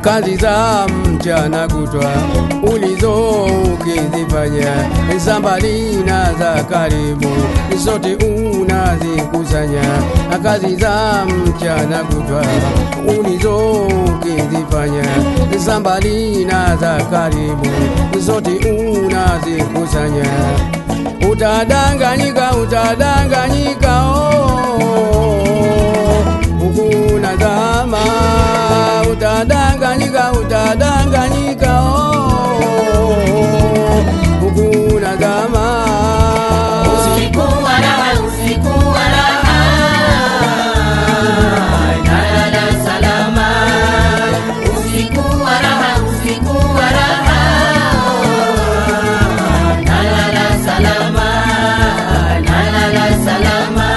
kazi za mchana kutwa ulizo ukizifanya sambali na za karibu zote unazikusanya kazi za mchana kutwa ulizo ukizifanya sambali na za karibu zote unazikusanya utadanganyika utadanganyika oh, ukuna zama utadanganyika utadanganyika oh, ukuna zama Usiku wa raha, usiku wa raha, nalala salama. Usiku wa raha, usiku wa raha, nalala salama, nalala salama.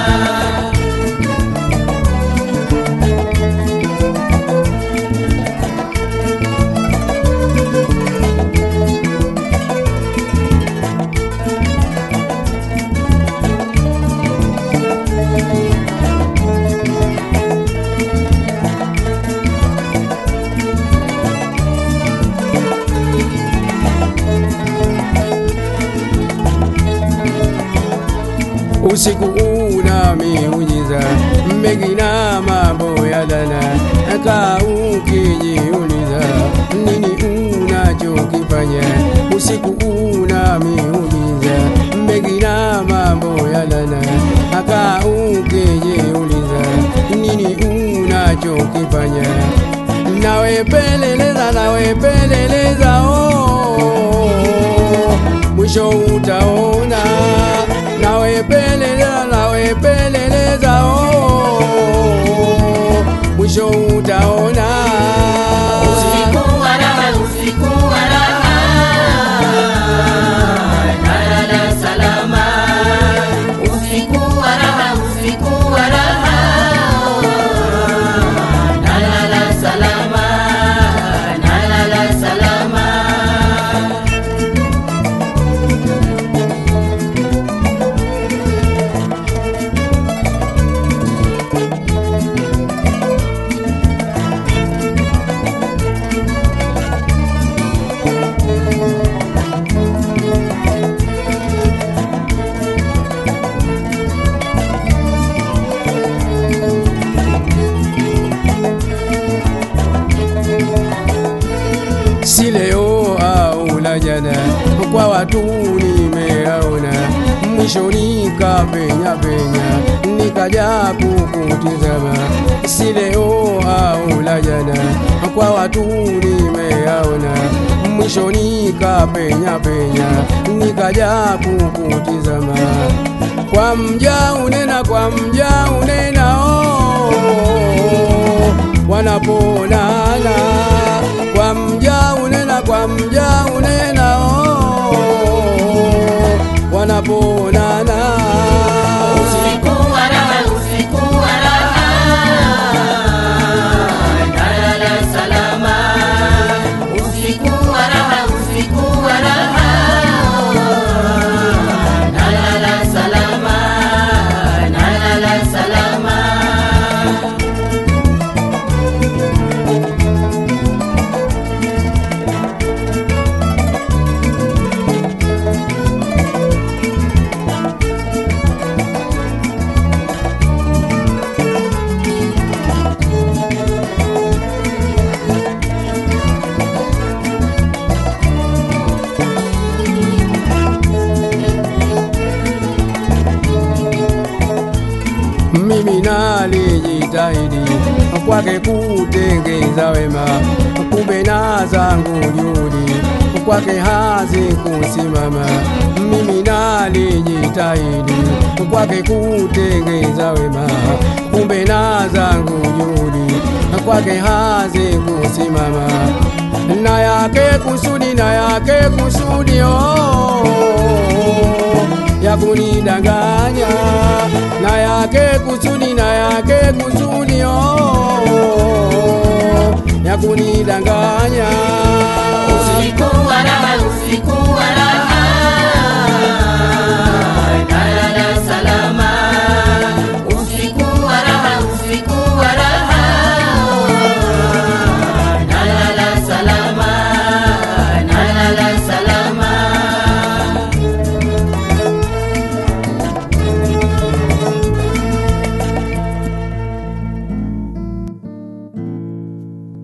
usiku una miujiza mengi na mambo ya dhana ka ukijiuliza nini unachokifanya usiku una miujiza mengi na mambo ya dhana ka ukijiuliza nini unachokifanya nawe peleleza nawe peleleza oh, mwisho utaona nawe peleleza nawe peleleza oh, mwisho utaona Usiku wa raha, usiku wa raha, nalala salama. Usiku wa raha, usiku wa raha, nalala salama, nalala salama. si leo au la jana, kwa watu nimeaona, mwisho nikapenya penya, nikaja kukutizama. Si leo au la jana, kwa watu nimeaona, mwisho nikapenya penya, nikaja kukutizama. Kwa mja unena, kwa mja unena oh, wanaponana kwa mja unena kwa mja unena oh, wanaponana Usiku wa raha, usiku wa raha, nalala salama. Usiku wa raha, usiku wa raha, nalala salama, nalala salama. mimi nalijitahidi kwake kutengeza wema, kumbe na zangu juhudi kwake hazikusimama. Mimi nalijitahidi kwake kutengeza wema, kumbe na zangu juhudi kwake hazikusimama. Na yake kusudi, na yake kusudi oh, ya kunidanganya na yake kusudi na yake kusudi oh, ya kunidanganya